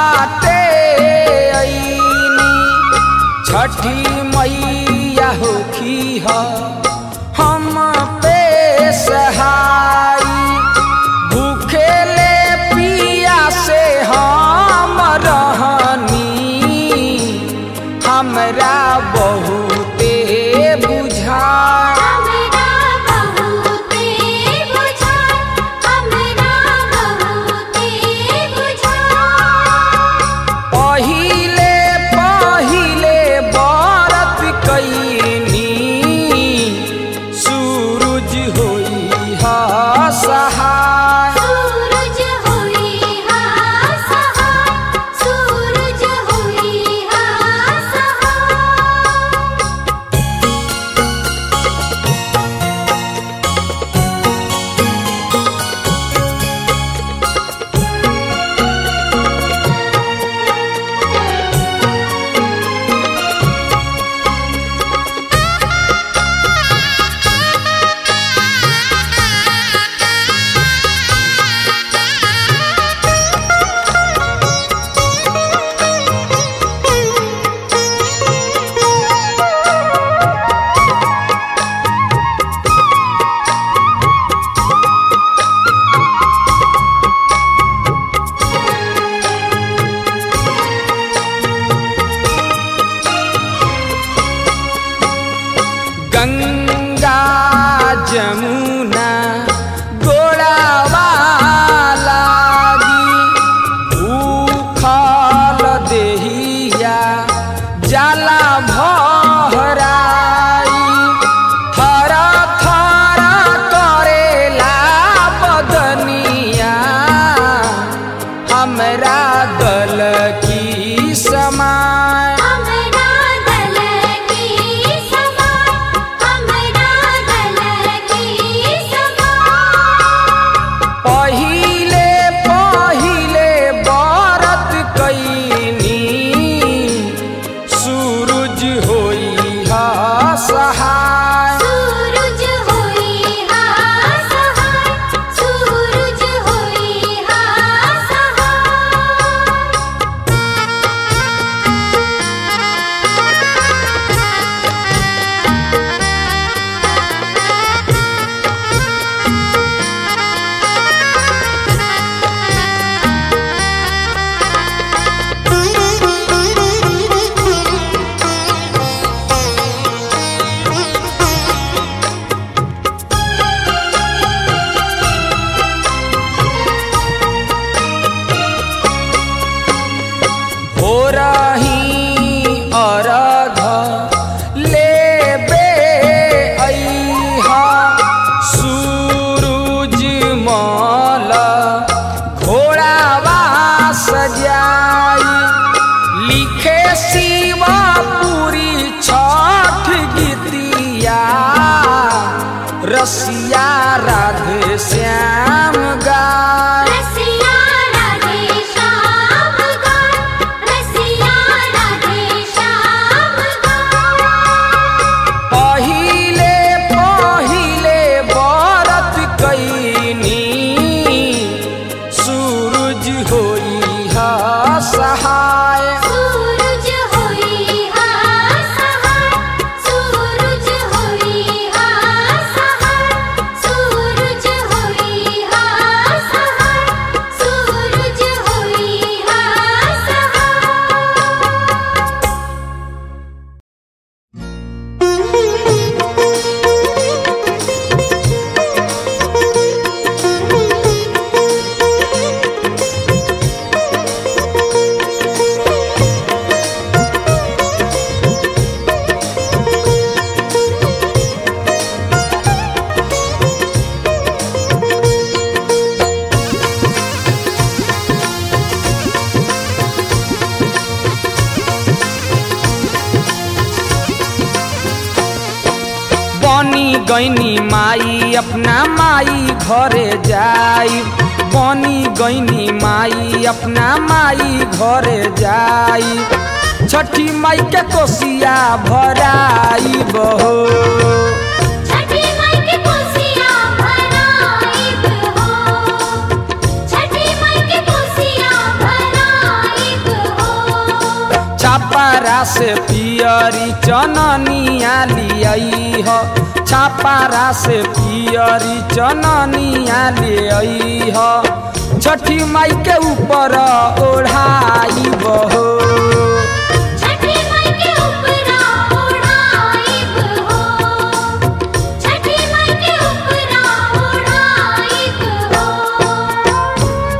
घाटे अईनी छठी मैया होखी ह हम पे सहाई भूखेले पिया से हम रहनी हमरा बहुते बुझा हमरा बहुते बुझा हमरा बहुते बुझा पहिले पहिले बरत कैनी सूरज होई हा सहाय सूरज होई हा सहाय सूरज होई हा सहाय गंगा जमुना गोड़ावा लागी उखल देहिया जाला भराई थर थर करेला बदनिया हमरा दल की समाय हमरा दल की समान हमरा दल की समान पहिले पहिले बरत कैनी सूरज होई हा सहाय सूरज होई हा सहाय सूरज होई हा सहाय हो रही अरघ लेबे अइहा सूरज मल घोड़ावा सजाई लिखे शिवा पूरी छठ गीतिया रसिया राधे श्याम गाय रसिया राधे श्याम गाय रसिया राधे श्याम गाय पहिले पहिले बरत कैनी सूरज होई हा सहाय सूरज होई हा सहाय सूरज होई हा सहाय सूरज होई हा सहाय सूरज होई हा बनी गैनी माई अपना माई घरे जाई बनी गैनी माई अपना माई घरे जाई छठी माई के कोसिया भराई बहो छठी माई के कोसिया भराइब हो छठी माई के कोसिया भराइब छापारा से पियरी चननिया लियई ह छापारा से पियरी चननिया लियई ह छठी माई के ऊपर ओढ़ाई बहो छठी माई के ऊपरा ओढ़ाइब हो छठी माई के ऊपरा ओढ़ाइब हो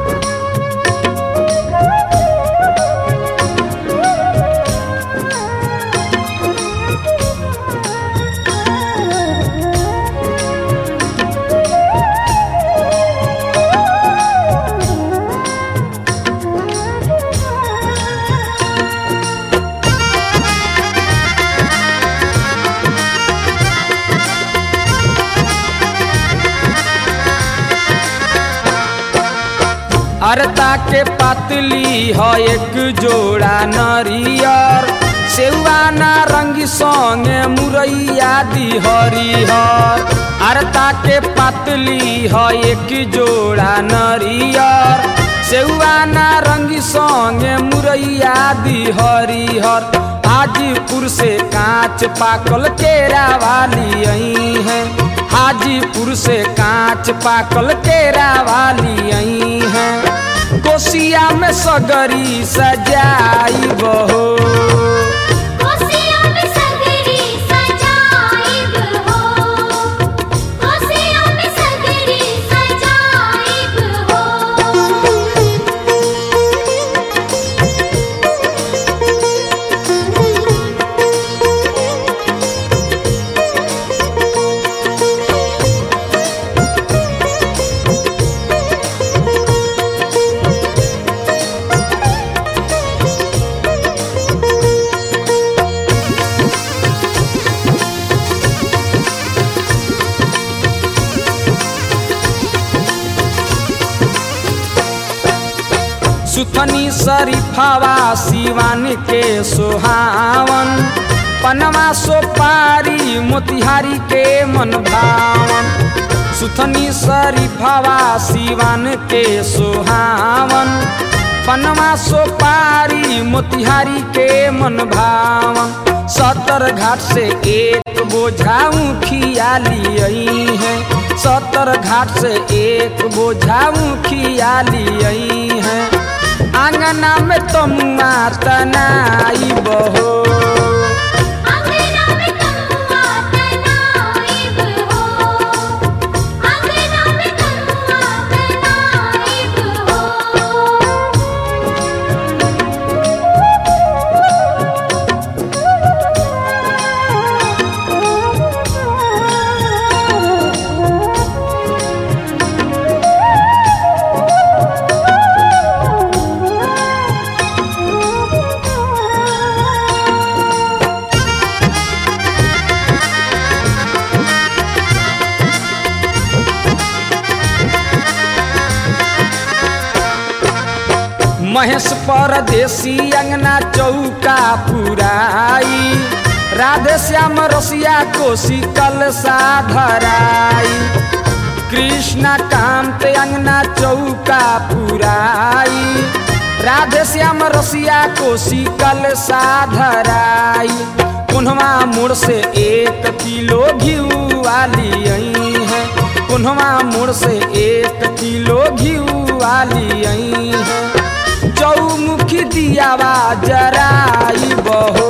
अरता के पतली ह एक जोड़ा नरियर सेवा नारंगी संगे मुरैया दी हरिहर अरता के पतली ह एक जोड़ा नरियर सेवा नारंगी संगे मुरैया दी हरिहर हाजीपुर से कांच पाकल केरा वाली आई है हाजीपुर से कांच पाकल केरा वाली आई है कोसिया में सगरी सजाई बहो कोसिया में सगरी सजाइब हो कोसिया में सगरी सजाइब हो सुथनी शरीफावा सिवान के सुहावन पनवा सोपारी मोतिहारी के मन भावन सुथनी शरीफावा सिवान के सुहावन पनवा सोपारी मोतिहारी के मन भावन सतर घाट से एक बोझा खिया लियई है सतर घाट से एक बोझा खिया लियई है आंगना में तमुआ तनाई बहो अंगना में तमुआ तनाइब हो अंगना में तमुआ तनाइब हो महेश परदेसी अंगना चौका पुराई राधे श्याम रसिया कोशी कलसा धराई कृष्णा कांत अंगना चौका पुराई राधे श्याम रसिया कोशी कलसा धराई कुन्हवा मोड़ से एक किलो घिऊ वाली आई है कुन्हवा मोड़ से एक किलो घिऊ वाली आई है चौमुखी दियावा जराई बहो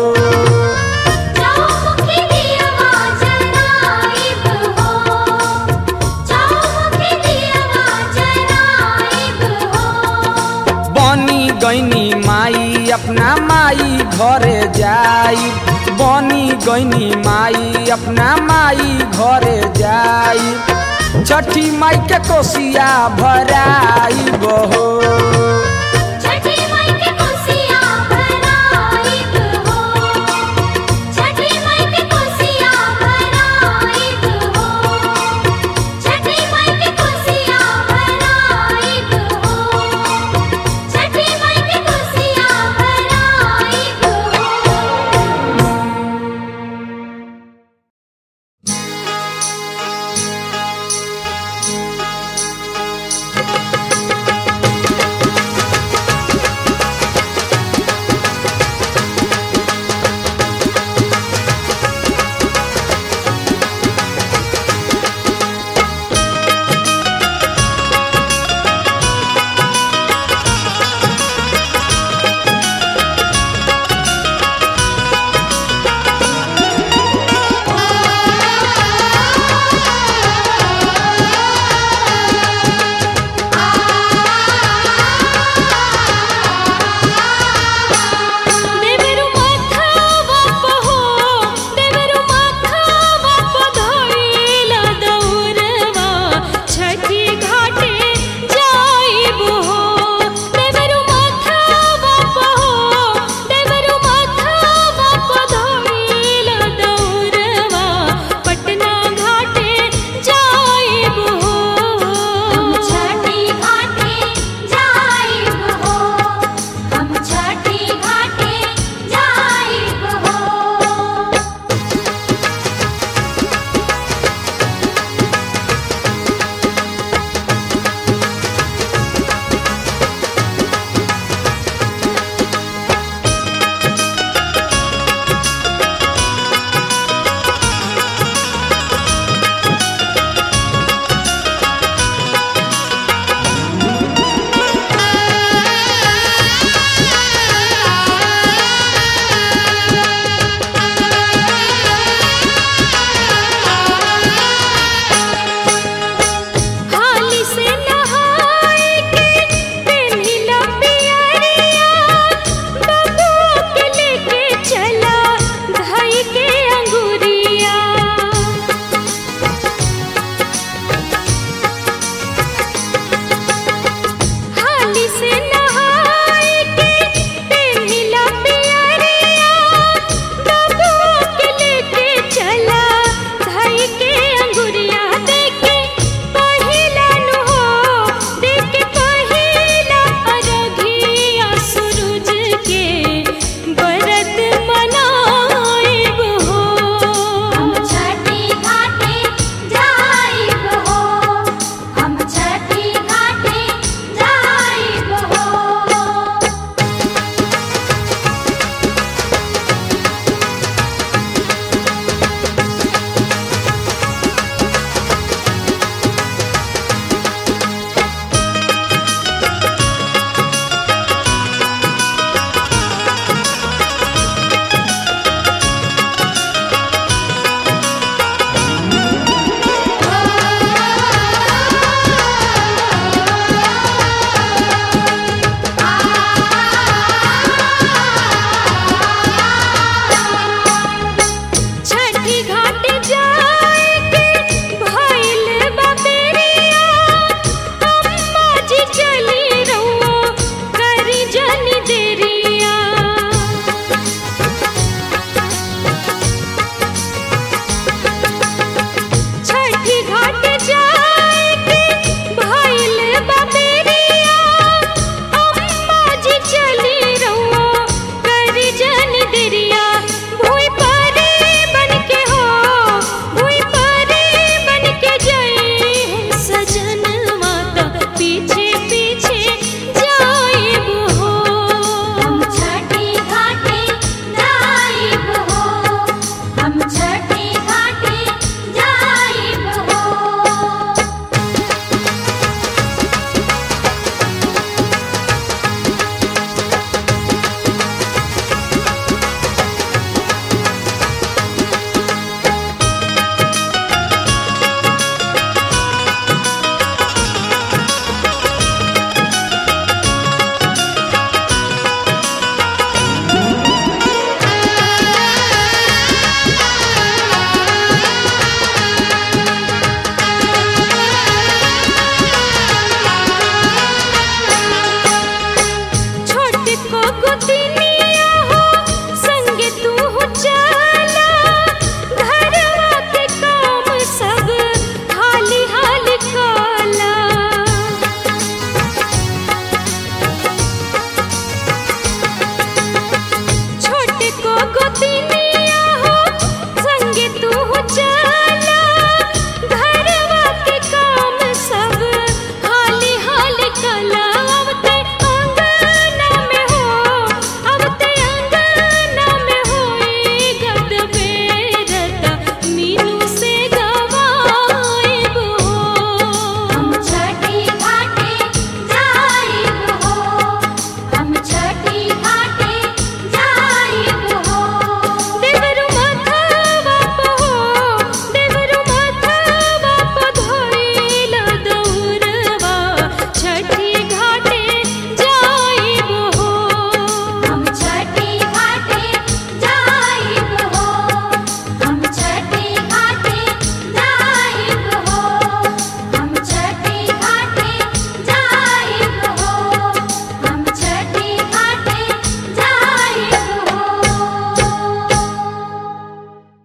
चौमुखी दियवा जराइब हो चौमुखी दियवा जराइब हो बनी गईनी माई अपना माई घरे जाई बनी गईनी माई अपना माई घरे जाई छठी माई के कोसिया भराई बहो छठी माई के कोसिया भराइब हो छठी माई के कोसिया भराइब हो छठी माई के कोसिया भराइब हो छठी माई के कोसिया भराइब हो Thank गोतिनिया हो संगे तू चला घरवा के काम सब हाली हाली काला छोटे को गोतिनिया हो संगे तू चला घरवा के काम सब हाली हाली कला अब ते अंगना में हो अब ते अंगना में होई गद बेरता मीनू से गवाइब हो हम छठी घाटे जाइब हो हम छठी घाटे जाइब हो देवरु माथवा हो देवरु माथवा प धइल दौरवा छठी घाटे जाइब हो हम छठी घाटे जाइब हो हम छठी घाटे जाइब हो हम छठी घाटे जाइब हो हम छठी घाटे जाइब हो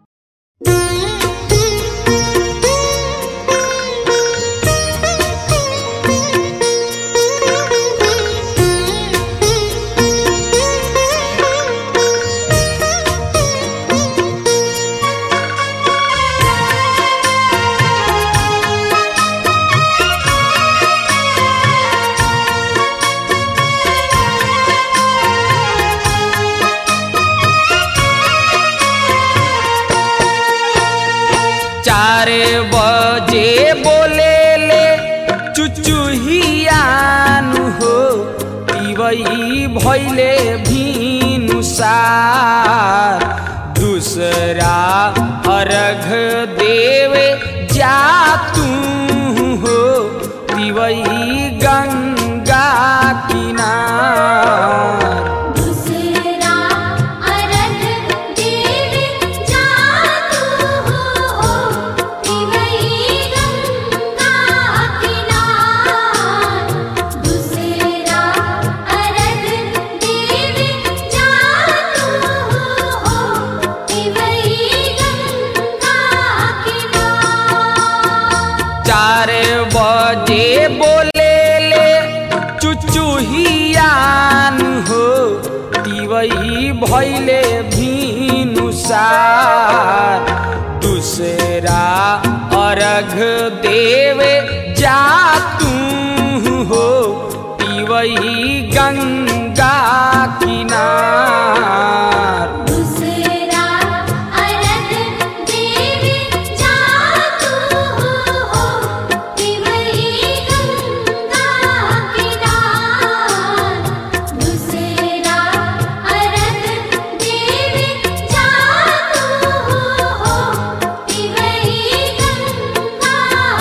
चार बजे बोले ले चुचुहियानु हो पिबई भैले भीनुसार दूसरा अर्घ देवे जा तू हो पिबई गंगा किनार दूसरा अरग देव जातु हो पिवई गंगा किनार दूसरा अरग देव जातु हो पिवई गंगा किनार चार बजे बोले ले चुचुहियान हो पिबई भैले भीनुसार दूसरा अर्घ देवे जा तू हो पिबई गंगा किनार दूसरा अरग देव जातु हो पिवई गंगा किनार दूसरा अरग देव जातु हो पिवई गंगा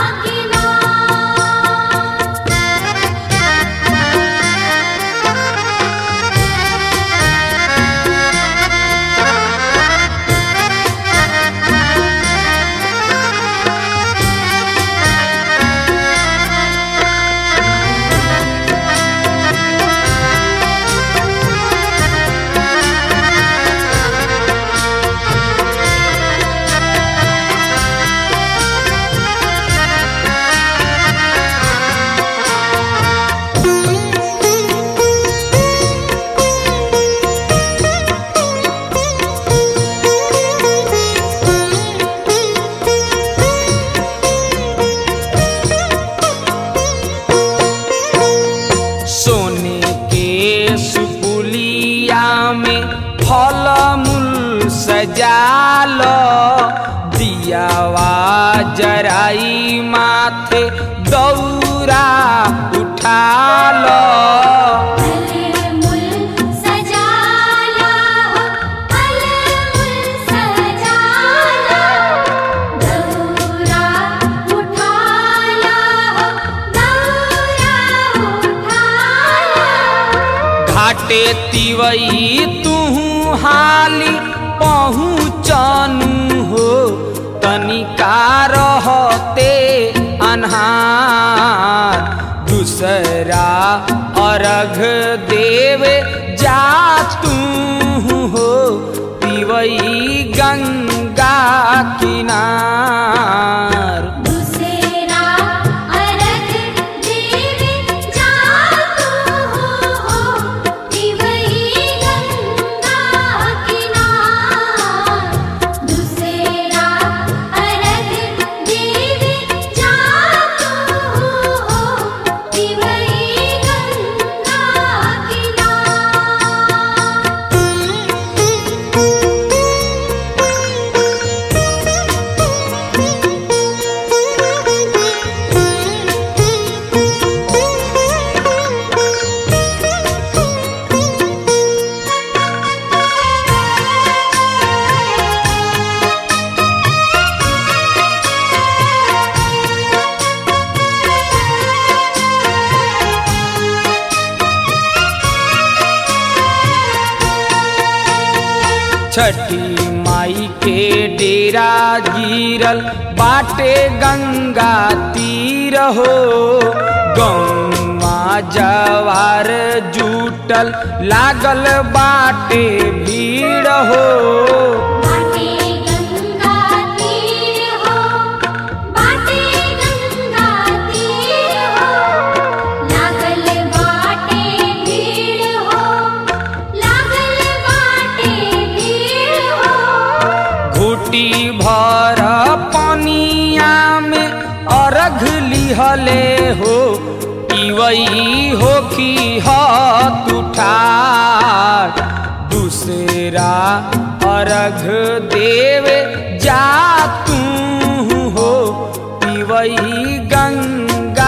सोने के सुपुलिया में फल मूल सजाल दियावा जराई माथे दौरा उठाल फलमूल सजाला हो फलमूल सजाला दौरा उठाला हो दौरा उठाला घाटे तिवई तू हाली पहुँचनु हो तनिका रहते अन्हार दूसरा अर्घ देवे जा तू हो पिवई गंगा किनार दूसरा अर्घ देवे जा तू हो पिवई गंगा किनार दूसरा अर्घ देवे जा तू हो पिवई गंगा छठी माई के डेरा गिरल बाटे गंगा तीर हो गौवा जवार जुटल लागल बाटे भीड़ हो बाटे गंगा तीर हो बाटे गंगा तीर हो लागल बाटे भीड़ हो लागल बाटे भीड़ हो घुटी भर पनिया में अर्घ लिहले हो इवई हो की हाथ उठार दूसरा अर्घ देवे जा तू हो पिवई गंगा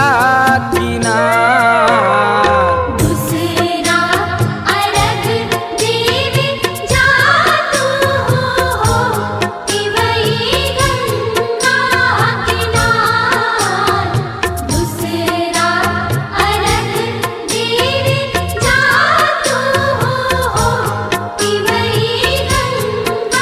किनार दूसरा अर्घ देवे जा तू हो पिवई गंगा किनार दूसरा अर्घ देवे जा तू हो पिवई गंगा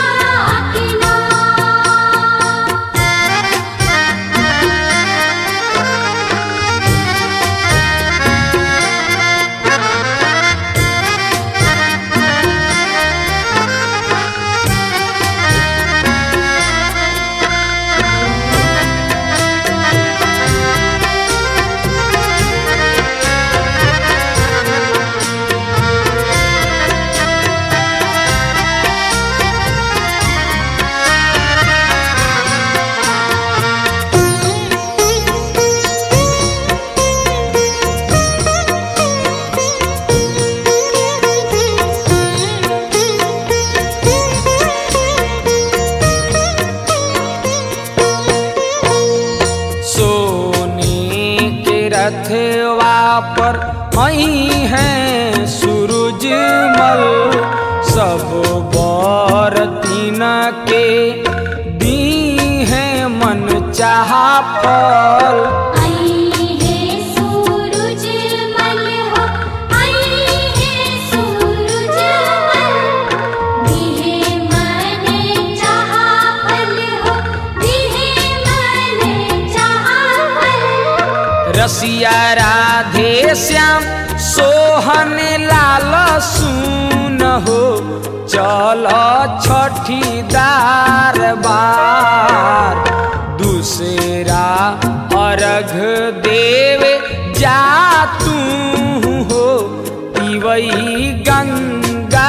सोने के रथवा पर मई है सूरजमल सब बर तीन के दी है मन चाह फल आई है सूरज मल हो आई है सूरज मल दिहे मन चाहा फल हो दिहे मन चाहा फल रसिया राधे श्याम सोहन लाल सुन हो चल छठी दार बार दूसरा अर्घ देवे जा तू हो पिवई गंगा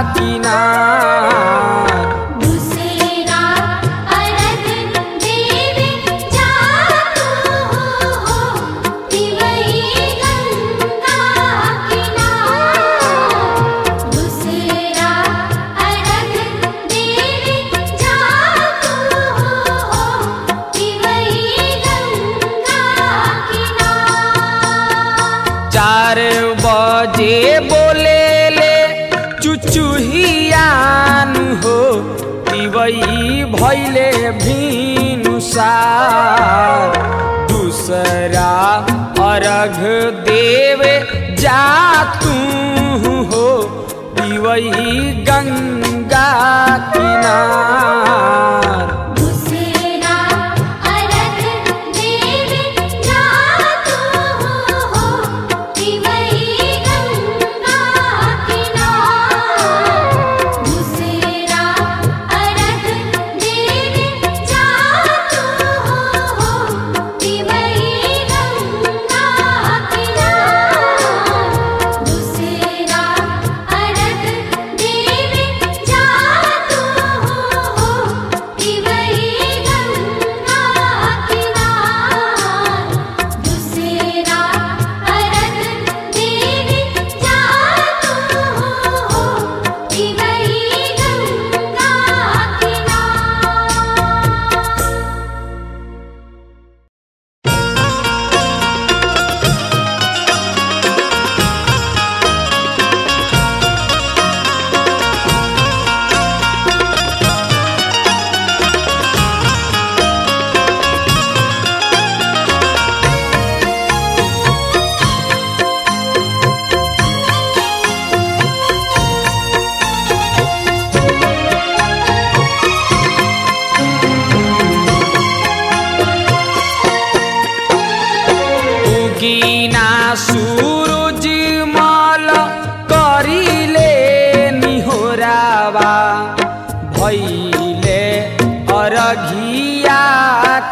किनार दूसरा अर्घ देवे जा तू हो पिवई गंगा किनार दूसरा अर्घ देवे जा तू हो पिवई गंगा किनार चार बजे बोले ले चुचुहियान हो पिवई भैले भीनुसार दूसरा अर्घ देवे जा तू हो पिवई गंगा किनार दूसरा अर्घ देवे जा तू हो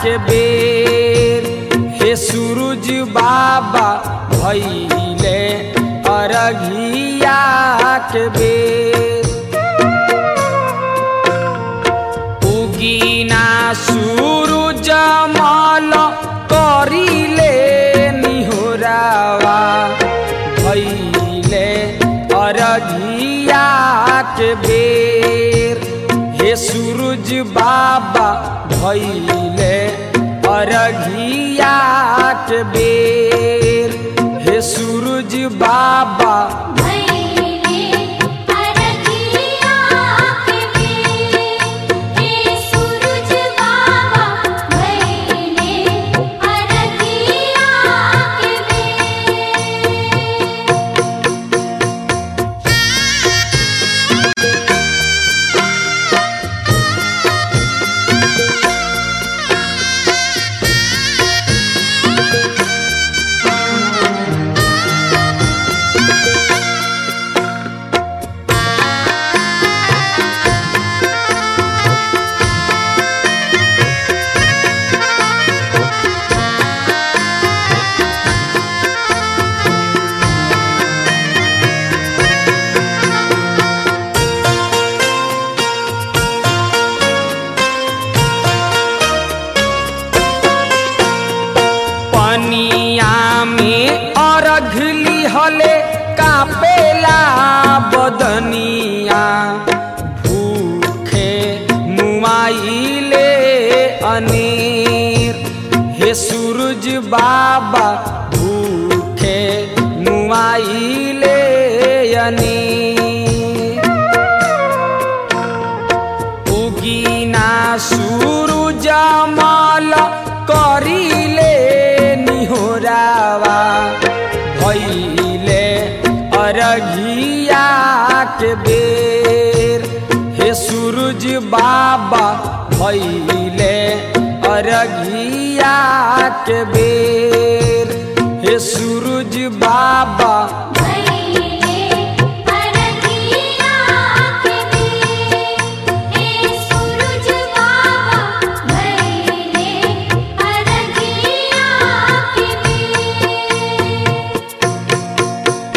के बेर हे सूरज बाबा भैले अरघिया के बेर उगीना सूरज मल करिले निहोरावा भैले अरघिया के बेर हे सूरज बाबा भैले अरघिया के बेर हे सूरज बाबा भैले अरघिया के बेर हे सूरज बाबा भैले अरघिया के बेर पनिया में अरघ लिहले कापेला बदनिया भूखे मुआइले अनेर हे सूरज बाबा भूखे मुआइले अनेर उगीना सूरज मल करिले निहोरावा भैले अरघिया के बेर हे सूरज बाबा भैले अरघिया के बेर हे सूरज बाबा भैले अरघिया के बेर हे सूरज बाबा भैले अरघिया के बेर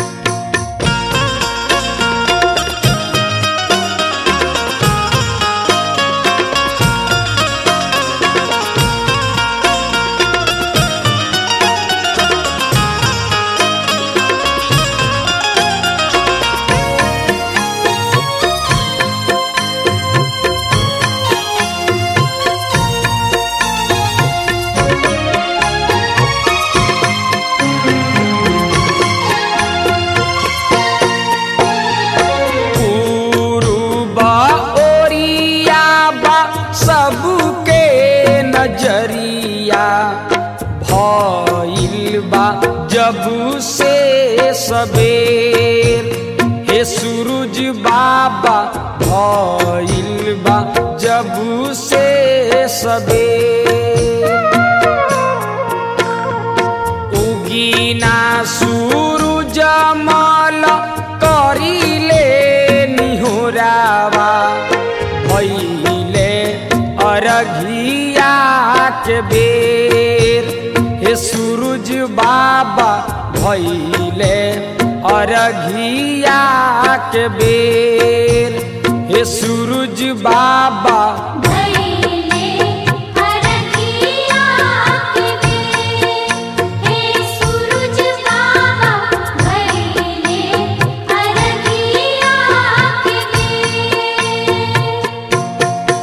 पूर्वा ओरिया बा सबके नजरिया भइल बा जब से सबेर हे सूरज बाबा भइल बा जब से सबेर उगीना सूरज मल करिले निहोरावा भैले अरघिया के बेर हे सूरज बाबा भैले अरघिया के बेर हे सूरज बाबा भैले अरघिया के बेर हे सूरज बाबा भैले अरघिया के बेर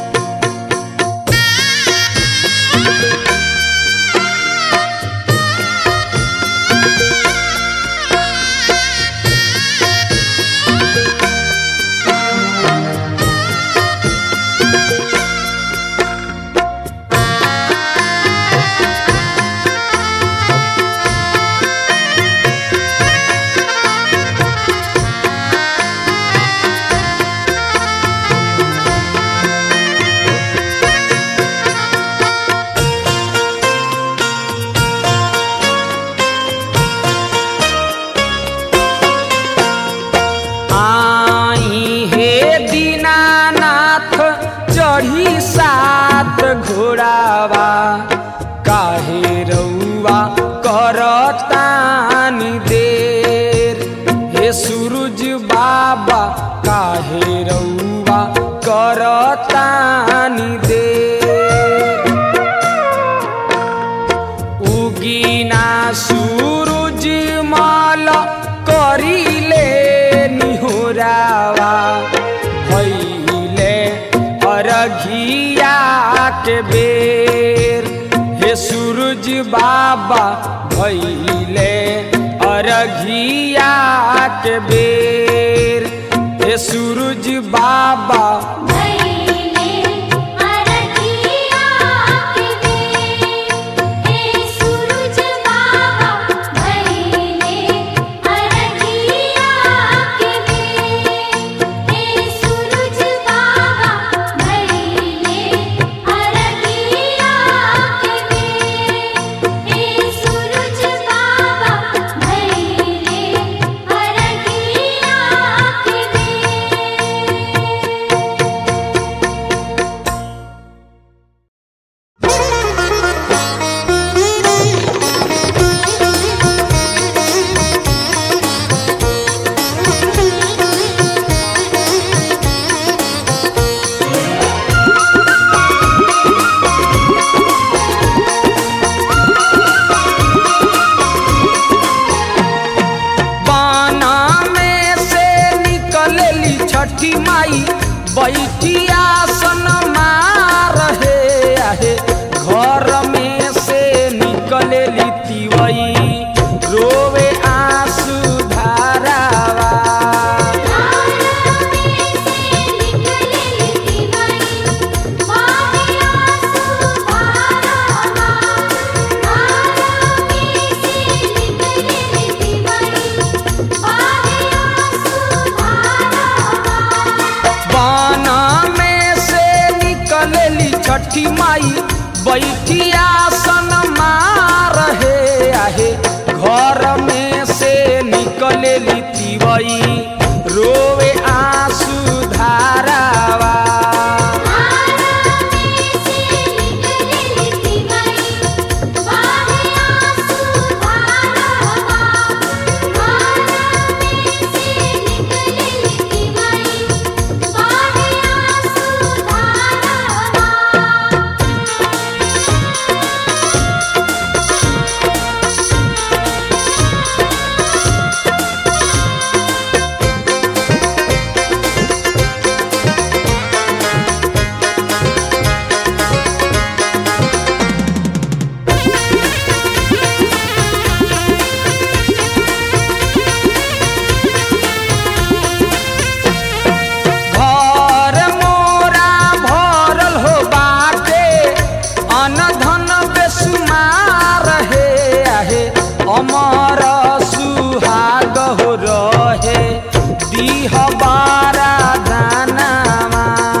हे चढ़ी सात घोड़ावा काहे रउआ करतानी देर हे सूरज बाबा काहे रउआ करतानी देर उगीना सूरज माल करिले निहोरावा भैले अरघिया के बेर हे सूरज बाबा भैले अरघिया के बेर हे सूरज बाबा भैले अरघिया के बेर हे सूरज बाबा भैले अरघिया के बेर हे सूरज बाबा भैले अरघिया के बेर हे सूरज बाबा भैले अरघिया के बेर बाना में से निकलली छठी माई बैठिया सन रहे आहे घर में से निकलली तिवई रोवे आंसू धारावा बाना में से निकलली छठी माई बैठिया सन रहे आहे घर में से निकलली तिवई रोवे आंसू धारावा घर मोरा भरल हो बाटे अनधन बेसुमार हे आहे अमर सुहाग हो रहे दीह बारा दानामा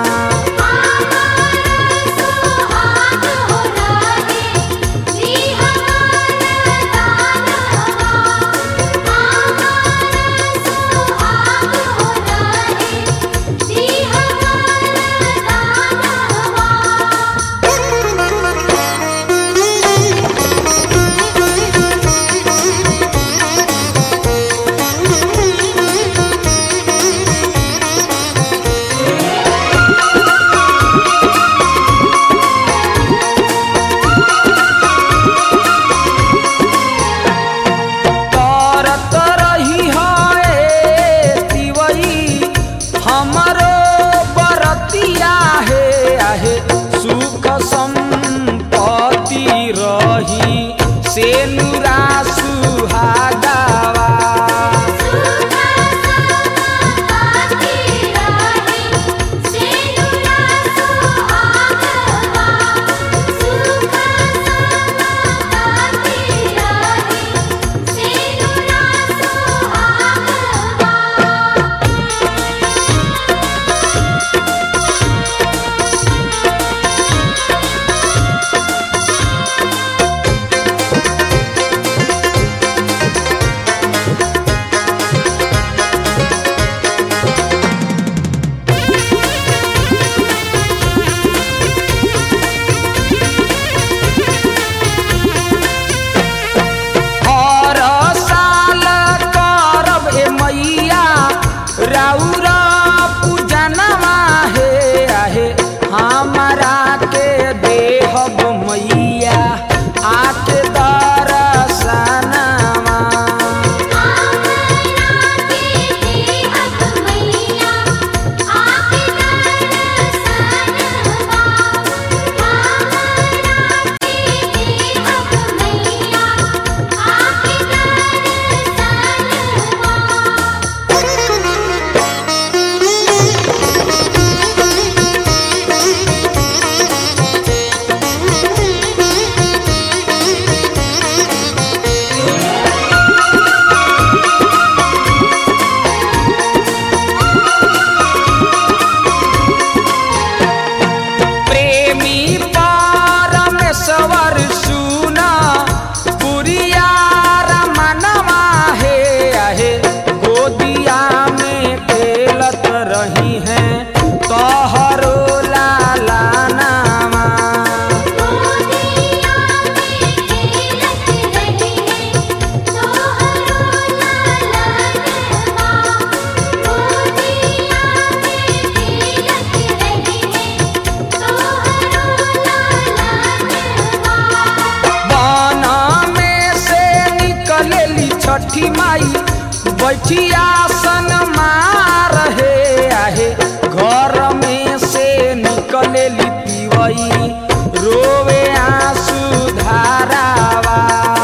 करत रही है तिवई हमरो बरतिया हे आहे सुख संपत्ति रही से नुरा सुहागावा Thank तोहरो लाला नामा गोदिया में खेलत रही है तोहरो लाला नवा गोदिया में खेलत रही है तोहरो लाला नवा बना में से निकलेली छठी माई बैठी आसन मार हे आहे घर में से निकलेली पिवई रोवे आंसू धारावा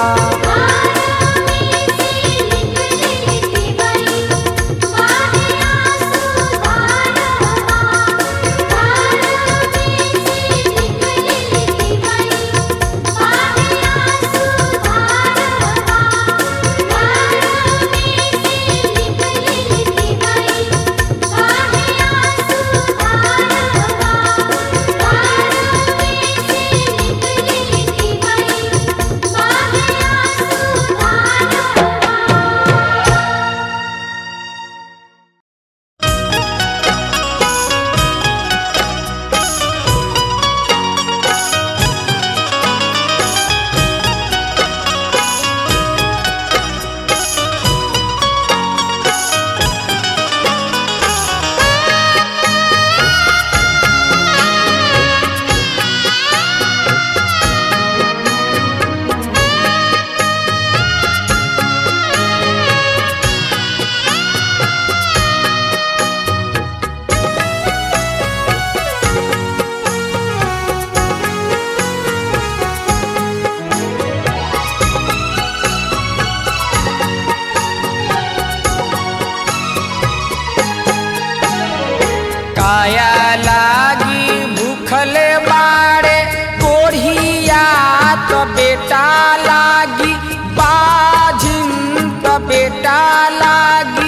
काया लागी भूखले बाड़े कोढ़िया तो बेटा लागी बाझिन तो बेटा लागी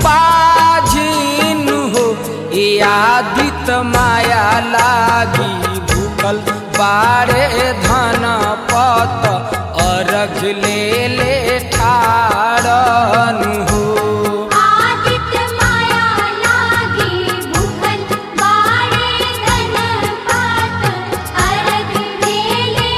बाझिन हो ए आदित माया लागी भूखल बाड़े धन पत अर्घ ले ले ठाड़न हो आदित्य माया लागी भूखल बाड़े धन पात अर्घ देले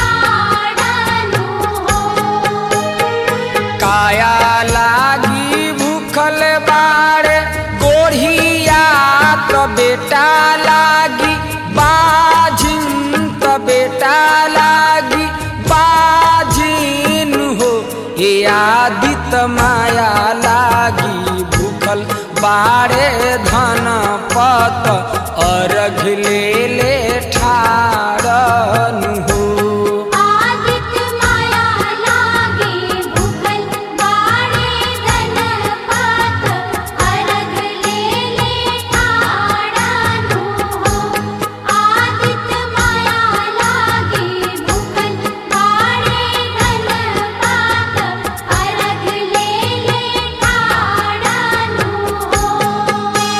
ठाड़नु हो काया लागी भूखल बाड़े गोढ़िया तो बेटा लागी बाझिन तो बेटा लागी बाझिन हो हे आदित माया लागी भूखल बाड़े धन पत अर्घ ले ले ठाड़न हो आदित्य माया लागी भूखल बाड़े धन पात अर्घ लेले ठाड़नु हो आदित्य माया लागी भूखल बाड़े धन पात अर्घ लेले ठाड़नु हो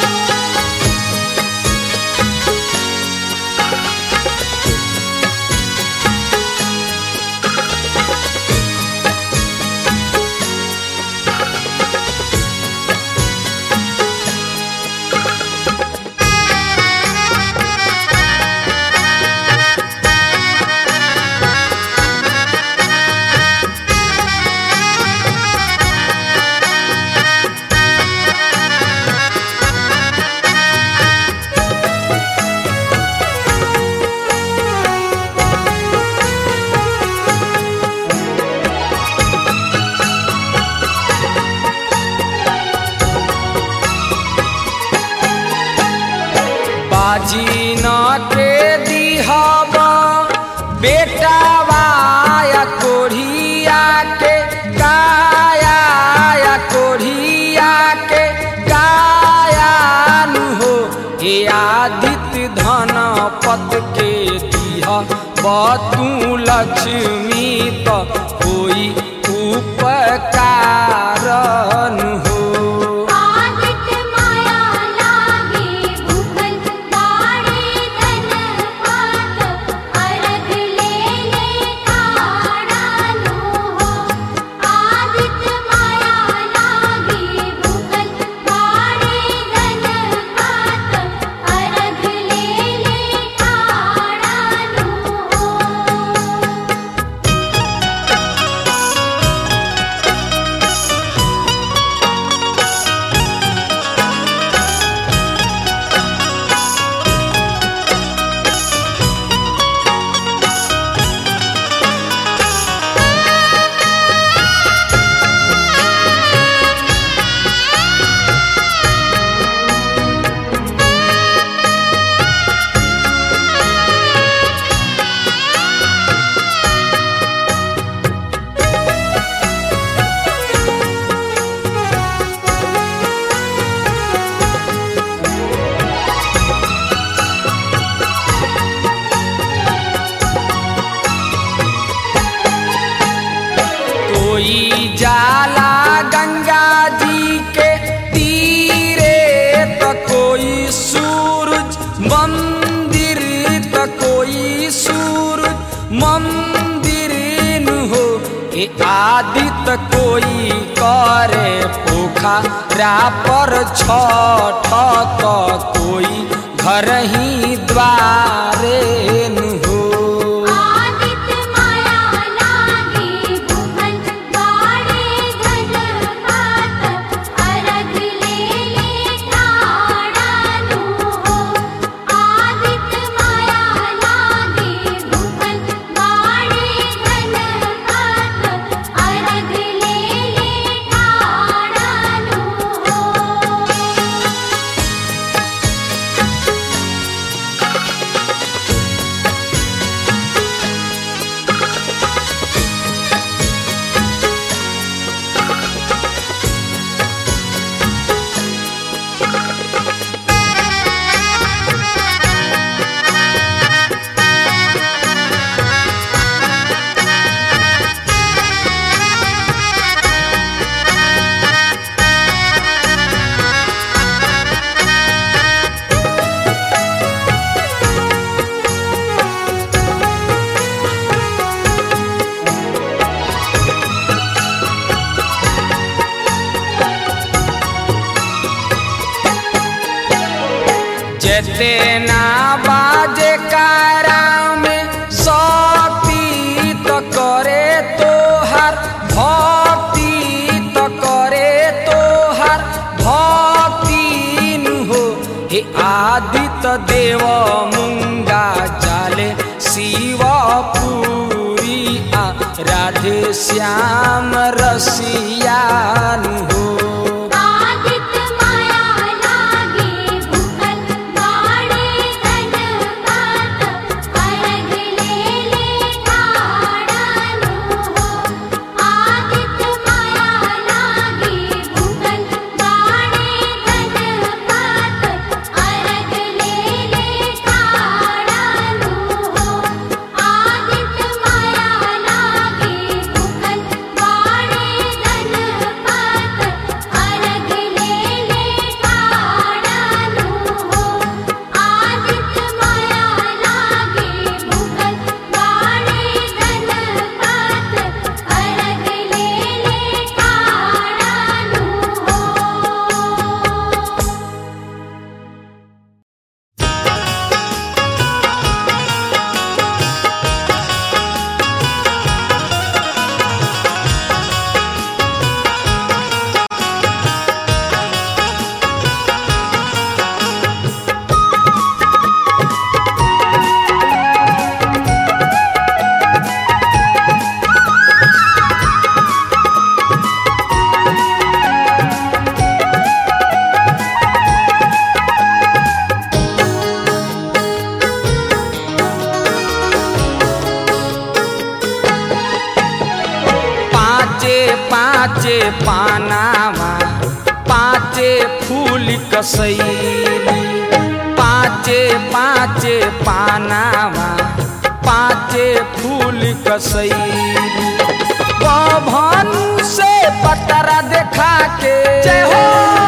बाजी न के दिहब बेटा वाया कोढ़िया के काया या कोढ़िया के कायानु हो हे आदित्य धन पत के दिह बतू लक्ष्मी तो कोई उपकारन हो आदित्य माया लागी भूखल बाड़े धन पात अर्घ लेले ठाड़नु हो आदित्य माया लागी भूखल बाड़े धन पात अर्घ मंदिर नु हो ए आदित कोई करे पोखरा पर छठ त कोई घर ही द्वारे नु हो आदित्य माया लागे भूखल बाड़े धन पात अरग ले ले ठाड़ानु हो आदित्य माया लागे भूखल बाड़े धन पात अरग ले ले ठाड़ानु हो जेते ना बाजे कारा में शक्ति तो करे तोहर भक्ति तो करे तोहर भक्ति नु हो हे आदित्य देव मुंगा जाले शिव पूरी आ राधे श्याम रसियानु हो आदित्य माया लागे भूखल बाड़े धन पात अरग ले ले ठाड़ानु हो आदित्य माया लागे भूखल बाड़े धन पात अरग ले ले ठाड़ानु हो आदित्य माया लागे भूखल बाड़े धन पात अरग ले ले ठाड़ानु हो आदित्य माया लागे भूखल बाड़े धन पात अरग ले ले ठाड़ानु हो पाँचे पाँचे पानावा पाँचे फूल कसैली पाँचे पाँचे पानावा पाँचे फूल कसैली भानु से पतरा देखा के जय हो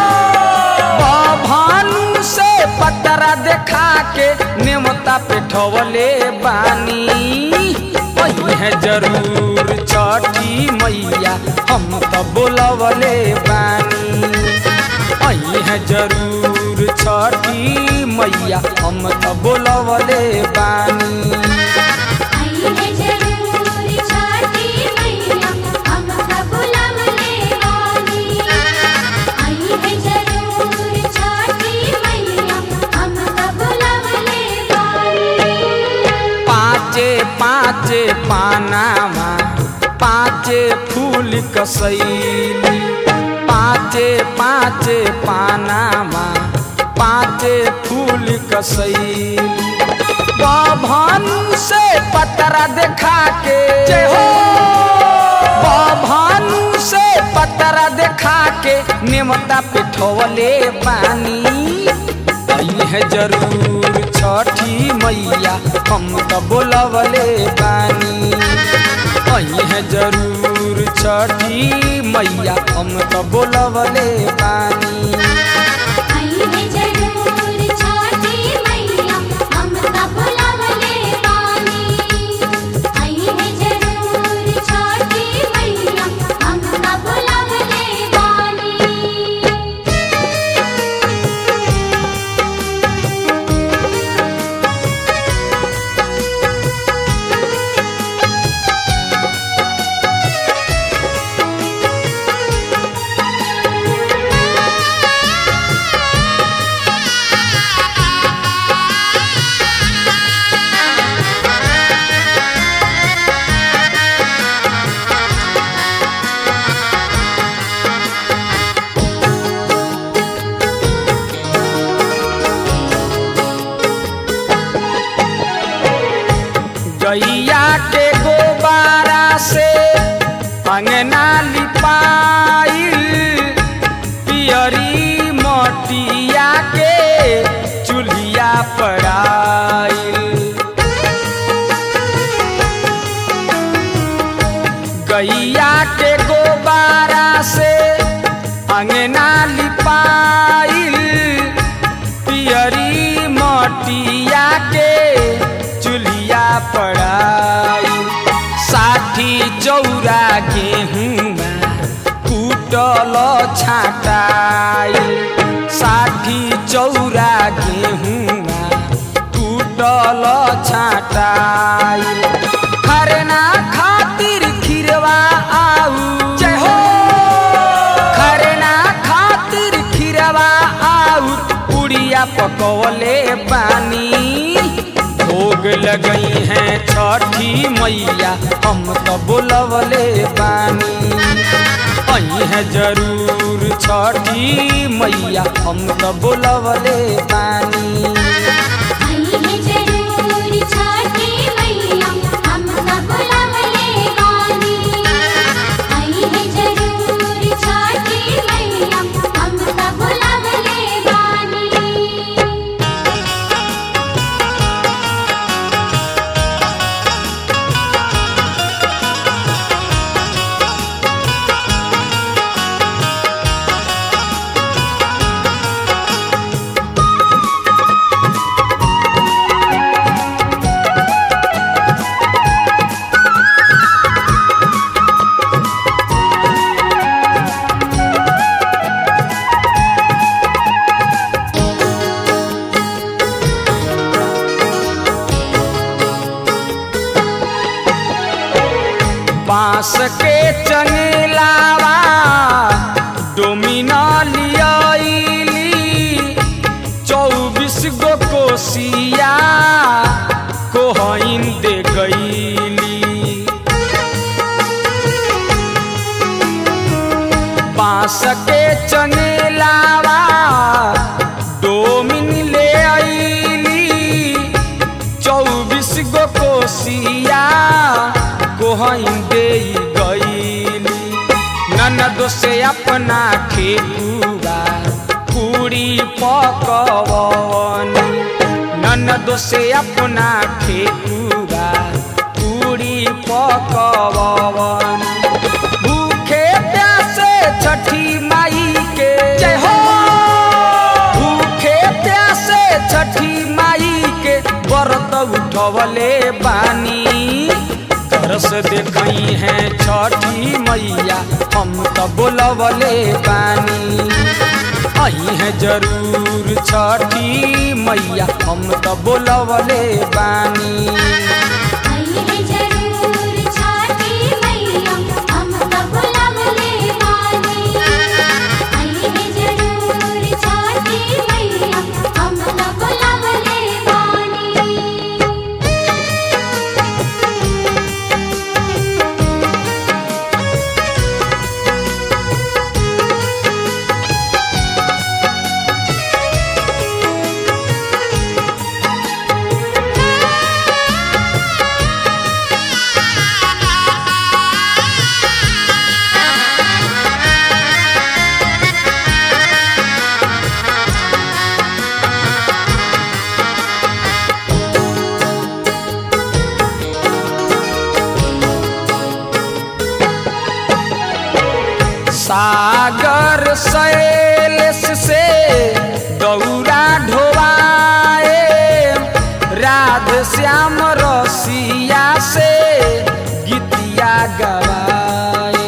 भानु से पतरा देखा के नेमता पे ठवले बानी वही है जरूर छठी मैया हम तो बोलवले बानी वही है जरूर छठी मैया हम तो बोलवले बानी आई है जरूर छठी मैया हम सब लवले वाली आई है जरूर छठी मैया हम सब लवले वाली पाँचे पाँचे पानामा पाँचे फूल कसैली पाँचे पाँचे पानामा पाँचे फूल कसैली भानु से पतरा देखा के जय हो भानु से पतरा देखा के नेमता पे ठवले पानी आई है जरूर छठी मैया हम तो बोलवले बानी आई है जरूर छठी मैया हम तो बोलवले बानी आई है जरूर छठी मैया हम सब लवले वाली आई पड़ाइल गैया के गोबारा से अंगना लिपाइल पियरी मटिया के चुलिया पड़ाइल साठी चौरा गेहुआ कुटल छाटाइल साठी चौरा गेहुआ कुटल छाटाइल खरना खातिर खिरवा आऊ जय हो खरना खातिर खिरवा आऊ पुड़िया पकौले पानी भोग लगई हैं छठी मैया हम तो बुलवले पानी आई है जरूर छठी मैया हम तो बुलवले पानी आई है जरूर छठी मैया हम सब बुलवले बानी आई है जरूर छठी मैया हम सब बुलवले बानी बांस के चंगेलावा डोमिना लियाइली चौबीस गो कोसिया कोहइन दे गईली बांस के चंगेलावा डोमिन ले आईली चौबीस गो कोसिया कोहइन दे गईली ननद से अपना ठेकुआ पूरी पकवनी ननद से अपना ठेकुआ पूरी पकवनी भूखे प्यासे छठी माई के जय हो भूखे प्यासे छठी माई के व्रत उठवले बानी तरस देखई है छठी मैया हम तो बोलवले बानी आई है जरूर छठी मैया हम तो बोलवले बानी आई है जरूर छठी मैया हम सब बुलवले बानी आई है जरूर छठी मैया हम सब बुलवले बानी सागर शैलेश से गौरा ढोवाए राध श्याम रसिया से गीतिया गवाए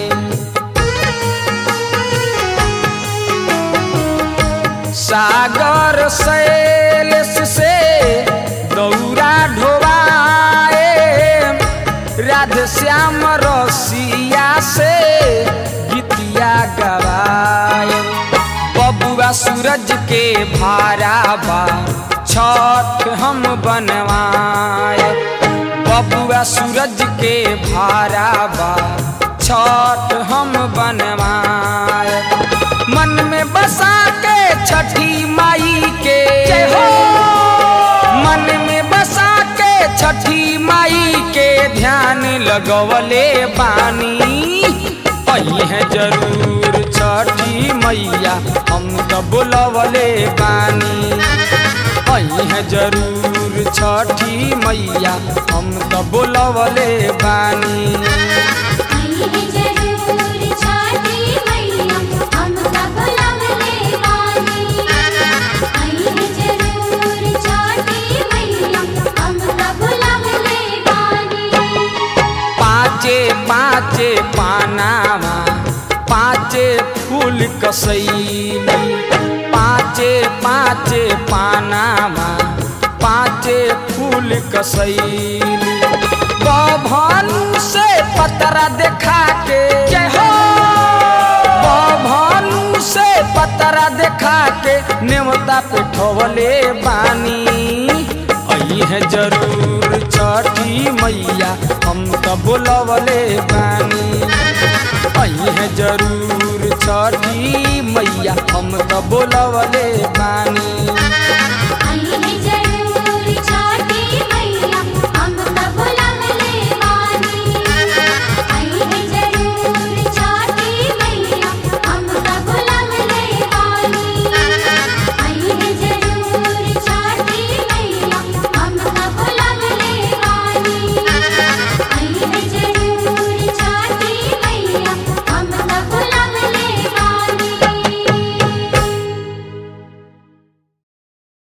सागर शैलेश से गौरा ढोवाए राधे श्याम रसिया से गीतिया गवाए बबुआ सूरज के भारा बा छठ हम बनवाए बबुआ सूरज के भारा बा छठ हम बनवाए मन में बसा के छठी माई के जय हो मन में बसा के छठी माई के ध्यान लगवले बानी आई है जरूर छठी मैया हम तो बुलवले बानी आई है जरूर छठी मैया हम तो बोलवले बानी आई है जरूर छठी मैया हम सब लवले बानी आई है जरूर छठी मैया हम सब लवले बानी पाँचे पाँचे पानावा पाँचे फूल कसैली पाँचे पाँचे पानावा पाँचे फूल कसैली बभन से पतरा देखा के जय हो बभन से पतरा देखा के नेवता पे ठोवले बानी आई है जरूर छठी मैया हम तो बोलवले बानी आई है जरूर छठी मैया हम तो बोलवले बानी